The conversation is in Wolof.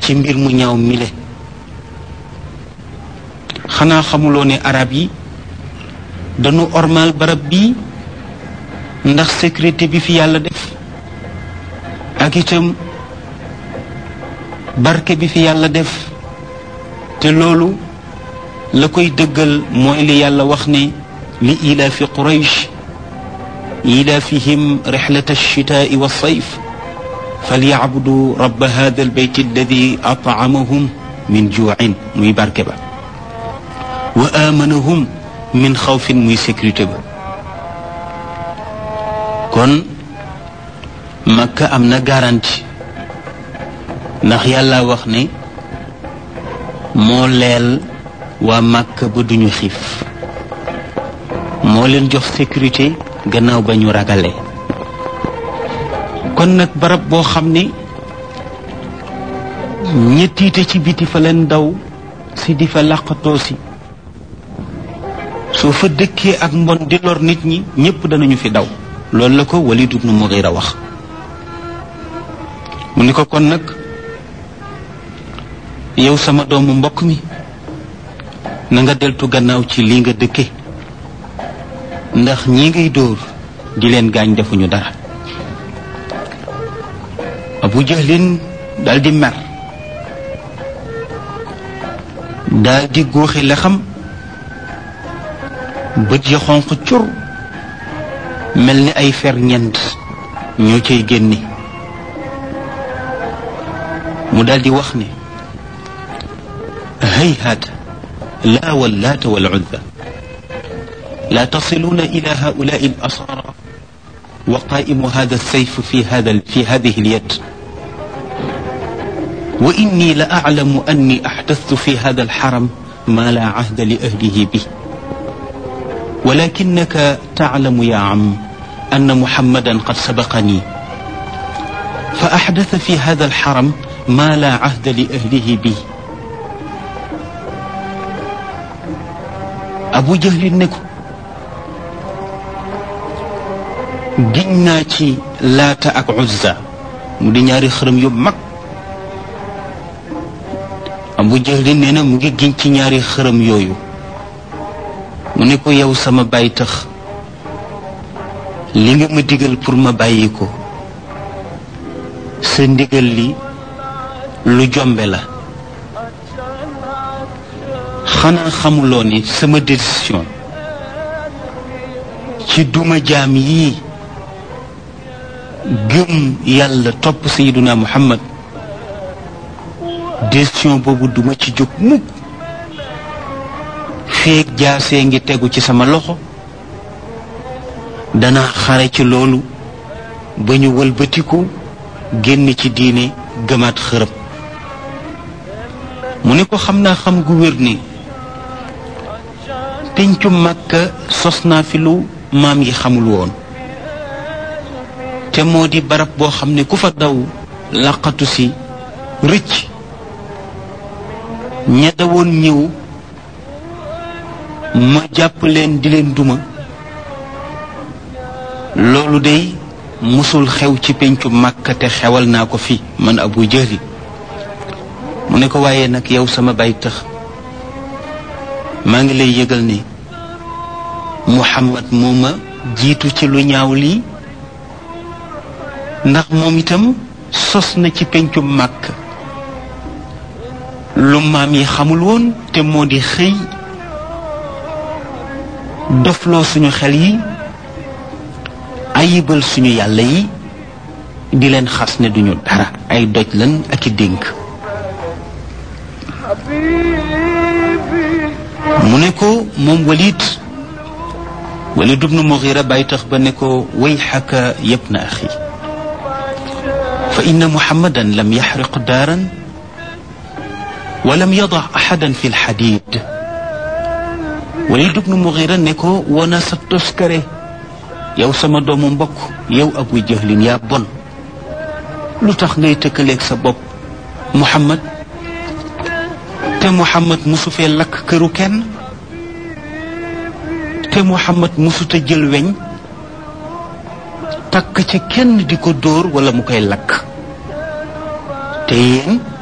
ci mbir mu ñaaw mile xanaa xamuloo ne arab yi dañu ormal barab bii ndax sécurité bi fi yàlla def ak itam barke bi fi yàlla def te loolu la koy dëggal mooy li yàlla wax ne li ilaafi quraysh ilaafihim rixlata alchitaai walsayf falyacbudu rabba hada albayt alladi atcamahum min juucin muy barke ba wa aamanahum min xawfin muy sécurité ba kon makka am na garantie ndax yàlla wax ne moo leel waa makka ba duñu xiif moo leen jox sécurité gannaaw ba ñu ragalee kon nag barab boo xam ne ñettiite ci biti fa leen daw si di fa làqatoo si soo fa dëkkee ak mbon di lor nit ñi ñépp danañu fi daw loolu la ko Walid ibn Mughira wax mu ni ko kon nag yow sama doomu mbokk mi na nga deltu gannaaw ci lii nga dëkke ndax ñi ngay dóor di leen gaañ defuñu dara Abu Jahlin dal di mer dal di góoxi la xam bët ya xonq cur mel ni ay fer ñent ñoo cay génne mu dal di wax ne hayhaata laa wallaata wal uzza لا تصلون إلى هؤلاء الأسارى وقائم هذا السيف في هذا في هذه اليد وإني لأعلم أني أحدثت في هذا الحرم ما لا عهد لأهله به ولكنك تعلم يا عم أن محمدا قد سبقني فأحدث في هذا الحرم ما لا عهد لأهله به أبو جهل نكو giñ naa ci laata ak uzza mu di ñaari xërëm yu mag abu jahlin nee na mu ngi giñ ci ñaari xërëm yooyu mu ne ko yow sama bàyyi tax li nga ma digal pour ma bàyyi ko sa ndigal li lu jombe la xanaa xamuloo ni sama décision ci duma jaam yii gëm yàlla topp sayiduna muhammad décision boobu duma ci jóg mukk feeg jaasee ngi tegu ci sama loxo dana xare ci loolu ba ñu wëlbatiku génn ci diine gëmaat xërëm mu ne ko xam naa xam gu wér ni pencu màkka sos naa fi lu maam yi xamul woon te moo di barab boo xam ne ku fa daw laqatu si rëcc ña dawoon ñëw ma jàpp leen di leen duma loolu day musul xew ci pencu màkka te xewal naa ko fi man abu jahli mu ne ko waaye nag yow sama bay tax maa ngi lay yëgal ne muhammad moo ma jiitu ci lu ñaaw lii ndax moom itam sos na ci pencu màkk lu maam yi xamul woon te moo di xëy dofloo suñu xel yi ayibal suñu yàlla yi di leen xas ne duñu dara ay doj lan ak i dénk mu ne ko moom walid walid ibnu mughira bàyyi tax ba ne ko wayxaka yabna axi fa inna muhammadan lam yaxriq daaran wa lam yadax axadan fi lxadid walid ibnu mughira ne ko wona sa toskare yow sama doomu mbokk yow abu jahlin yaa bon lu tax ngay tëkkaleeg sa bopp muhammad te muhammad musu fee lakk këru kenn te muhammad musuta jël weñ takk ca kenn di ko dóor wala mu koy lakk te yéen